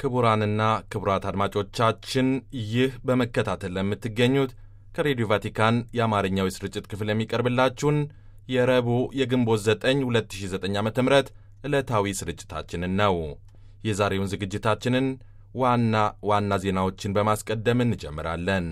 ክቡራንና ክቡራት አድማጮቻችን ይህ በመከታተል ለምትገኙት ከሬዲዮ ቫቲካን የአማርኛው የስርጭት ክፍል የሚቀርብላችሁን የረቡዕ የግንቦት 9 2009 ዓ ም ዕለታዊ ስርጭታችንን ነው። የዛሬውን ዝግጅታችንን ዋና ዋና ዜናዎችን በማስቀደም እንጀምራለን።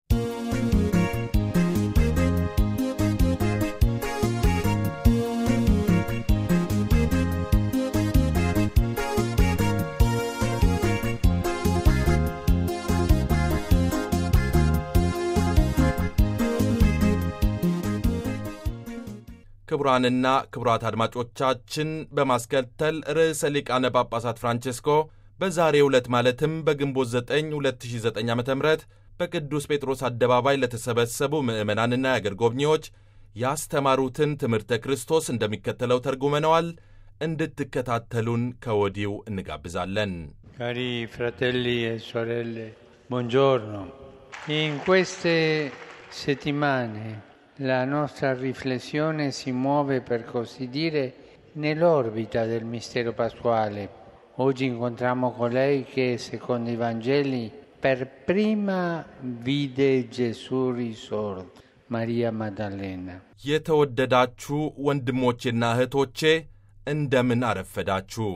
ክቡራንና ክቡራት አድማጮቻችን በማስከተል ርዕሰ ሊቃነ ጳጳሳት ፍራንቼስኮ በዛሬው ዕለት ማለትም በግንቦት 9 2009 ዓ ም በቅዱስ ጴጥሮስ አደባባይ ለተሰበሰቡ ምዕመናንና የአገር ጎብኚዎች ያስተማሩትን ትምህርተ ክርስቶስ እንደሚከተለው ተርጉመነዋል። እንድትከታተሉን ከወዲሁ እንጋብዛለን። ካሪ ፍራቴሊ e sorelle, buongiorno. In queste settimane la nostra riflessione si muove, per così dire, nell'orbita del mistero pasquale. Oggi incontriamo colei che, secondo i Vangeli, per prima vide Gesù risorto, Maria Maddalena. የተወደዳችሁ ወንድሞቼና እህቶቼ እንደምን አረፈዳችሁ።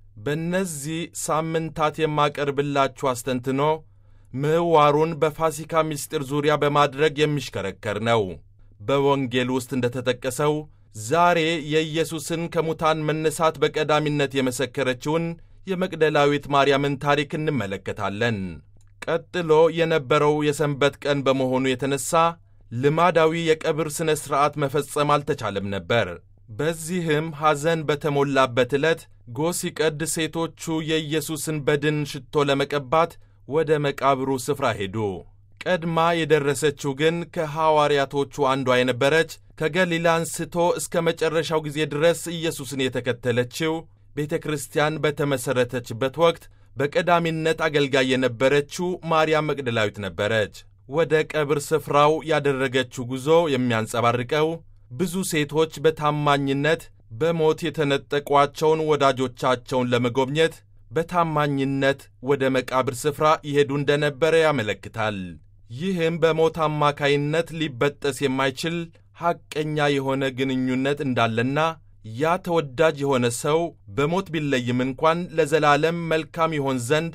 በእነዚህ ሳምንታት የማቀርብላችሁ አስተንትኖ ምህዋሩን በፋሲካ ምስጢር ዙሪያ በማድረግ የሚሽከረከር ነው። በወንጌል ውስጥ እንደ ተጠቀሰው ዛሬ የኢየሱስን ከሙታን መነሳት በቀዳሚነት የመሰከረችውን የመቅደላዊት ማርያምን ታሪክ እንመለከታለን። ቀጥሎ የነበረው የሰንበት ቀን በመሆኑ የተነሣ ልማዳዊ የቀብር ሥነ ሥርዓት መፈጸም አልተቻለም ነበር። በዚህም ሐዘን በተሞላበት ዕለት ጎህ ሲቀድ ሴቶቹ የኢየሱስን በድን ሽቶ ለመቀባት ወደ መቃብሩ ስፍራ ሄዱ። ቀድማ የደረሰችው ግን ከሐዋርያቶቹ አንዷ የነበረች ከገሊላ አንስቶ እስከ መጨረሻው ጊዜ ድረስ ኢየሱስን የተከተለችው ቤተ ክርስቲያን በተመሠረተችበት ወቅት በቀዳሚነት አገልጋይ የነበረችው ማርያም መቅደላዊት ነበረች። ወደ ቀብር ስፍራው ያደረገችው ጉዞ የሚያንጸባርቀው ብዙ ሴቶች በታማኝነት በሞት የተነጠቋቸውን ወዳጆቻቸውን ለመጎብኘት በታማኝነት ወደ መቃብር ስፍራ ይሄዱ እንደነበረ ያመለክታል። ይህም በሞት አማካይነት ሊበጠስ የማይችል ሐቀኛ የሆነ ግንኙነት እንዳለና ያ ተወዳጅ የሆነ ሰው በሞት ቢለይም እንኳን ለዘላለም መልካም ይሆን ዘንድ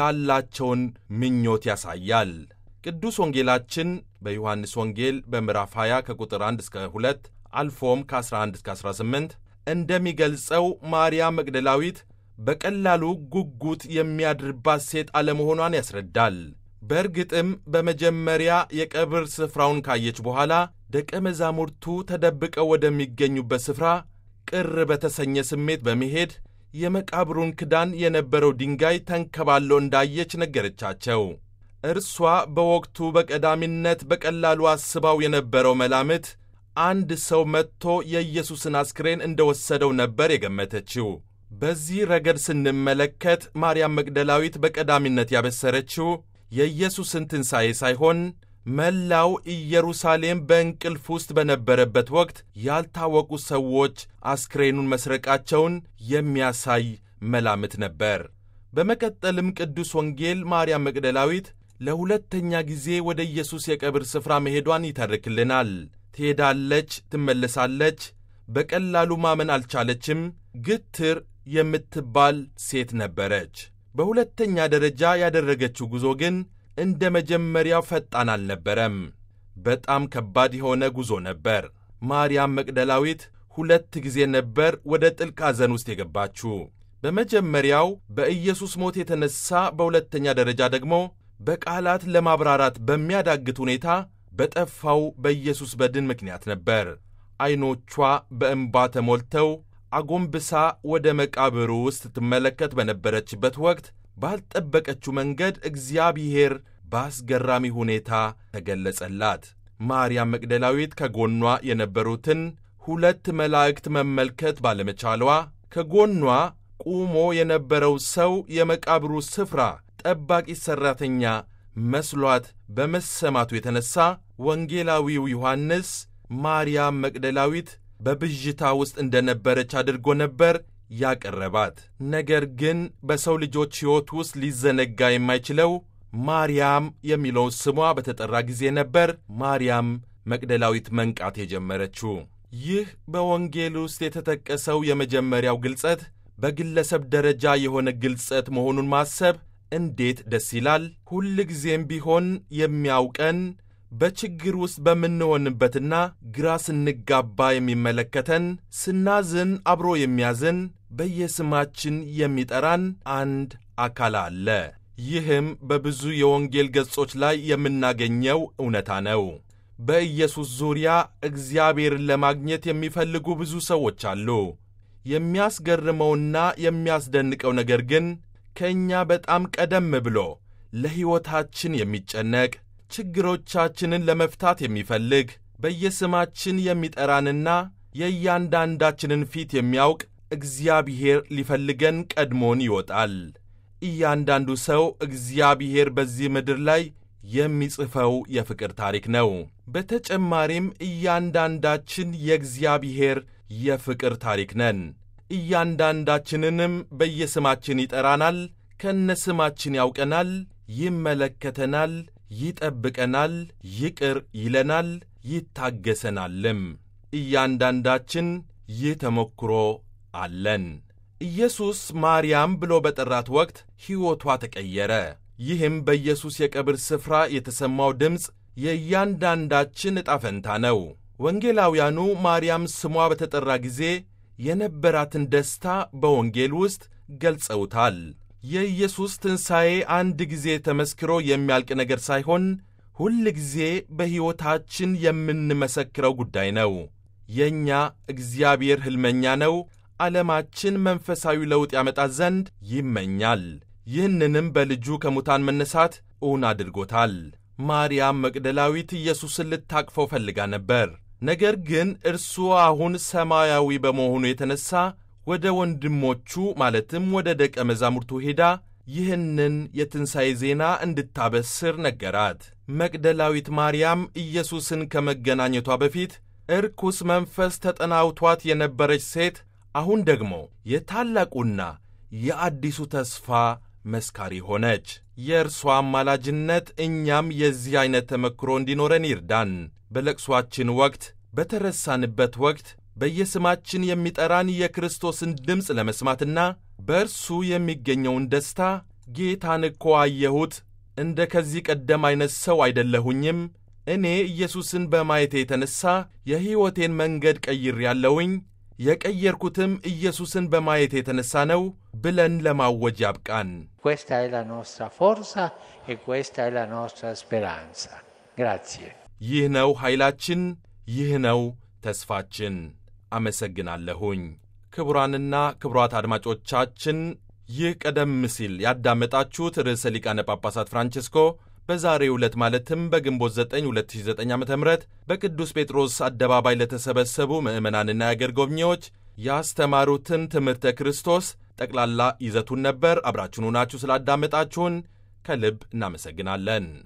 ያላቸውን ምኞት ያሳያል። ቅዱስ ወንጌላችን በዮሐንስ ወንጌል በምዕራፍ 20 ከቁጥር 1 እስከ 2 አልፎም ከ11 እስከ 18 እንደሚገልጸው ማርያም መግደላዊት በቀላሉ ጉጉት የሚያድርባት ሴት አለመሆኗን ያስረዳል። በእርግጥም በመጀመሪያ የቀብር ስፍራውን ካየች በኋላ ደቀ መዛሙርቱ ተደብቀው ወደሚገኙበት ስፍራ ቅር በተሰኘ ስሜት በመሄድ የመቃብሩን ክዳን የነበረው ድንጋይ ተንከባሎ እንዳየች ነገረቻቸው። እርሷ በወቅቱ በቀዳሚነት በቀላሉ አስባው የነበረው መላምት አንድ ሰው መጥቶ የኢየሱስን አስክሬን እንደወሰደው ነበር የገመተችው። በዚህ ረገድ ስንመለከት ማርያም መግደላዊት በቀዳሚነት ያበሰረችው የኢየሱስን ትንሣኤ ሳይሆን መላው ኢየሩሳሌም በእንቅልፍ ውስጥ በነበረበት ወቅት ያልታወቁ ሰዎች አስክሬኑን መስረቃቸውን የሚያሳይ መላምት ነበር። በመቀጠልም ቅዱስ ወንጌል ማርያም መግደላዊት ለሁለተኛ ጊዜ ወደ ኢየሱስ የቀብር ስፍራ መሄዷን ይተርክልናል። ትሄዳለች፣ ትመለሳለች። በቀላሉ ማመን አልቻለችም። ግትር የምትባል ሴት ነበረች። በሁለተኛ ደረጃ ያደረገችው ጉዞ ግን እንደ መጀመሪያው ፈጣን አልነበረም። በጣም ከባድ የሆነ ጉዞ ነበር። ማርያም መቅደላዊት ሁለት ጊዜ ነበር ወደ ጥልቅ ሐዘን ውስጥ የገባችው። በመጀመሪያው በኢየሱስ ሞት የተነሣ፣ በሁለተኛ ደረጃ ደግሞ በቃላት ለማብራራት በሚያዳግት ሁኔታ በጠፋው በኢየሱስ በድን ምክንያት ነበር። ዐይኖቿ በእንባ ተሞልተው አጎንብሳ ወደ መቃብሩ ውስጥ ትመለከት በነበረችበት ወቅት ባልጠበቀችው መንገድ እግዚአብሔር በአስገራሚ ሁኔታ ተገለጸላት። ማርያም መቅደላዊት ከጎኗ የነበሩትን ሁለት መላእክት መመልከት ባለመቻሏ ከጎኗ ቁሞ የነበረው ሰው የመቃብሩ ስፍራ ጠባቂ ሠራተኛ መስሏት በመሰማቱ የተነሣ ወንጌላዊው ዮሐንስ ማርያም መቅደላዊት በብዥታ ውስጥ እንደነበረች አድርጎ ነበር ያቀረባት። ነገር ግን በሰው ልጆች ሕይወት ውስጥ ሊዘነጋ የማይችለው ማርያም የሚለው ስሟ በተጠራ ጊዜ ነበር ማርያም መቅደላዊት መንቃት የጀመረችው። ይህ በወንጌል ውስጥ የተጠቀሰው የመጀመሪያው ግልጸት በግለሰብ ደረጃ የሆነ ግልጸት መሆኑን ማሰብ እንዴት ደስ ይላል! ሁልጊዜም ቢሆን የሚያውቀን በችግር ውስጥ በምንሆንበትና ግራ ስንጋባ የሚመለከተን፣ ስናዝን አብሮ የሚያዝን፣ በየስማችን የሚጠራን አንድ አካል አለ። ይህም በብዙ የወንጌል ገጾች ላይ የምናገኘው እውነታ ነው። በኢየሱስ ዙሪያ እግዚአብሔርን ለማግኘት የሚፈልጉ ብዙ ሰዎች አሉ። የሚያስገርመውና የሚያስደንቀው ነገር ግን ከእኛ በጣም ቀደም ብሎ ለሕይወታችን የሚጨነቅ ችግሮቻችንን ለመፍታት የሚፈልግ በየስማችን የሚጠራንና የእያንዳንዳችንን ፊት የሚያውቅ እግዚአብሔር ሊፈልገን ቀድሞን ይወጣል። እያንዳንዱ ሰው እግዚአብሔር በዚህ ምድር ላይ የሚጽፈው የፍቅር ታሪክ ነው። በተጨማሪም እያንዳንዳችን የእግዚአብሔር የፍቅር ታሪክ ነን። እያንዳንዳችንንም በየስማችን ይጠራናል፣ ከነስማችን ያውቀናል፣ ይመለከተናል፣ ይጠብቀናል፣ ይቅር ይለናል፣ ይታገሰናልም። እያንዳንዳችን ይህ ተሞክሮ አለን። ኢየሱስ ማርያም ብሎ በጠራት ወቅት ሕይወቷ ተቀየረ። ይህም በኢየሱስ የቀብር ስፍራ የተሰማው ድምፅ የእያንዳንዳችን ዕጣ ፈንታ ነው። ወንጌላውያኑ ማርያም ስሟ በተጠራ ጊዜ የነበራትን ደስታ በወንጌል ውስጥ ገልጸውታል። የኢየሱስ ትንሣኤ አንድ ጊዜ ተመስክሮ የሚያልቅ ነገር ሳይሆን ሁል ጊዜ በሕይወታችን የምንመሰክረው ጉዳይ ነው። የእኛ እግዚአብሔር ሕልመኛ ነው። ዓለማችን መንፈሳዊ ለውጥ ያመጣ ዘንድ ይመኛል። ይህንንም በልጁ ከሙታን መነሳት እውን አድርጎታል። ማርያም መቅደላዊት ኢየሱስን ልታቅፈው ፈልጋ ነበር። ነገር ግን እርሱ አሁን ሰማያዊ በመሆኑ የተነሣ ወደ ወንድሞቹ ማለትም ወደ ደቀ መዛሙርቱ ሄዳ ይህንን የትንሣኤ ዜና እንድታበስር ነገራት። መቅደላዊት ማርያም ኢየሱስን ከመገናኘቷ በፊት እርኩስ መንፈስ ተጠናውቷት የነበረች ሴት አሁን ደግሞ የታላቁና የአዲሱ ተስፋ መስካሪ ሆነች። የእርሷ አማላጅነት እኛም የዚህ ዐይነት ተመክሮ እንዲኖረን ይርዳን። በለቅሷችን ወቅት፣ በተረሳንበት ወቅት በየስማችን የሚጠራን የክርስቶስን ድምፅ ለመስማትና በእርሱ የሚገኘውን ደስታ ጌታን እኮ አየሁት፣ እንደ ከዚህ ቀደም ዐይነት ሰው አይደለሁኝም፣ እኔ ኢየሱስን በማየቴ የተነሣ የሕይወቴን መንገድ ቀይሬአለሁኝ የቀየርኩትም ኢየሱስን በማየት የተነሣ ነው ብለን ለማወጅ ያብቃን። Questa è la nostra forza e questa è la nostra speranza. Grazie. ይህ ነው ኃይላችን፣ ይህ ነው ተስፋችን። አመሰግናለሁኝ። ክቡራንና ክቡራት አድማጮቻችን ይህ ቀደም ሲል ያዳመጣችሁት ርዕሰ ሊቃነ ጳጳሳት ፍራንቼስኮ በዛሬው ዕለት ማለትም በግንቦት 9 2009 ዓ ም በቅዱስ ጴጥሮስ አደባባይ ለተሰበሰቡ ምዕመናንና የአገር ጎብኚዎች ያስተማሩትን ትምህርተ ክርስቶስ ጠቅላላ ይዘቱን ነበር። አብራችሁን ሆናችሁ ስላዳመጣችሁን ከልብ እናመሰግናለን።